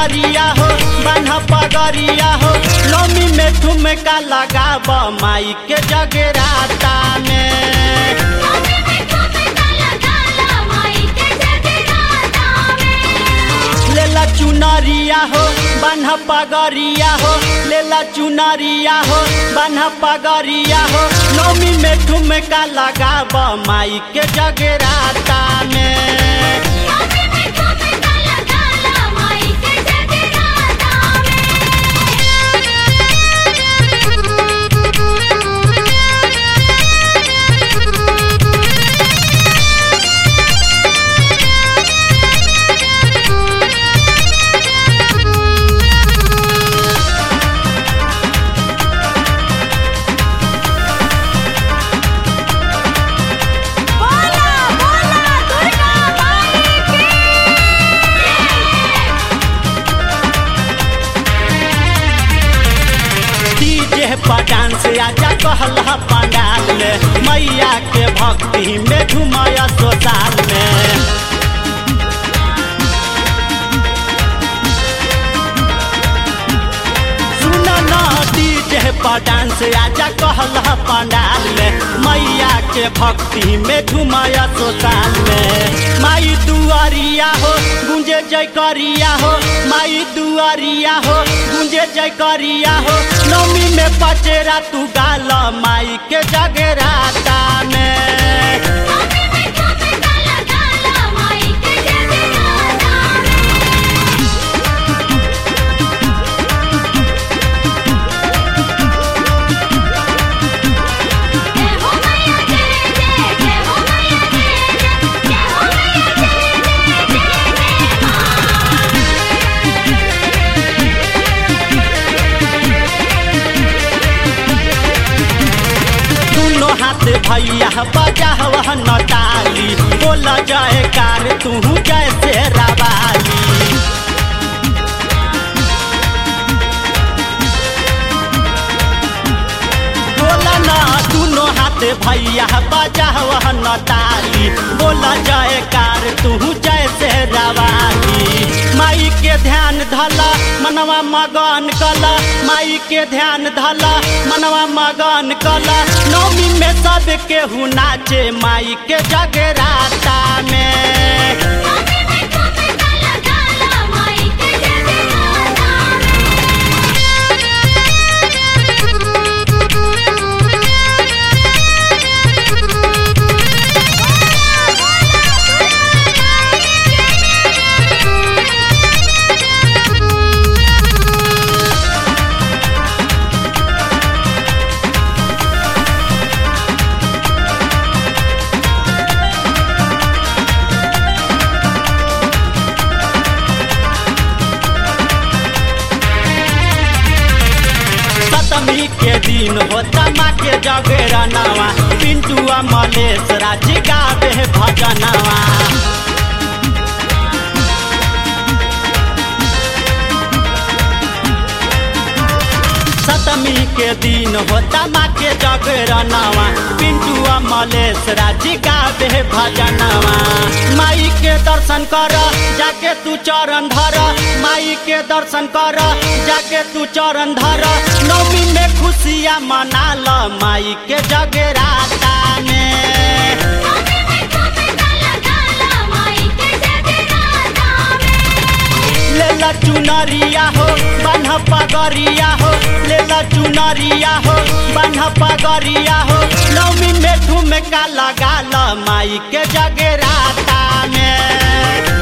चुनरिया हो बान्ह पगरिया हो नौमी में ठुमका लगाब माई के जगराता में नौमी में ठुमका लगाला माई के जगराता में लेला चुनरिया हो बान्ह पगरिया हो लेला चुनरिया हो बान्ह पगरिया हो नौमी में ठुमका लगाब माई के जगराता में नौमी में ठुमका लगाला माई के जगराता बोला बोला दुर्गा माई की डीजे पर डांस आजा कहला पंडाल में मैया के भक्ति में घुमाया सोसाल में सुन न डीजे पर डांस आजा कहला पंडाल में मैया के भक्ति में घुमाया सोसाल में माई दुआरिया हो गुंजे जय करिया हो माई दुआरिया हो गुंजे जय करिया हो नौमी में पचेरा तू गाल माई के जगराता में नौमी में ठुमका लगाला माई के जगराता जय हो मैया जय जय जय हो मैया जय जय जय हो मैया जय जय जय जय मां दोनों हाथ भैया बजा वह नटाली बोल जय कार तू जैसे रवाली बोल न दोनों हाथ भैया बजा वह नटाली बोल जय कार तू जैसे रवाली माई के ध्यान धला मनवा मगन कला माई के ध्यान धला मनवा मगन कला नौमी में सब केहू नाचे माई के जगराता में नौमी में ठुमका लगाला माई के जगराता सतमी के दिन होता माँ के जगरनवा पिंटुआ मलेश राज गावे भजनवा सतमी के दिन होता माँ के जगरनवा पिंटुआ मलेश राज गावे भजनवा माई के दर्शन कर जाके तू चरण धर माई के दर्शन कर जाके तू चरण धर नौमी में खुशियाँ मना ल माई के जगराता में नौमी में ठुमका लगाला माई के जगराता में लेला चुनरिया हो बान्ह पगरिया हो लेला चुनरिया हो बान्ह पगरिया हो नौमी में ठुमका लगा ल माई के जगराता में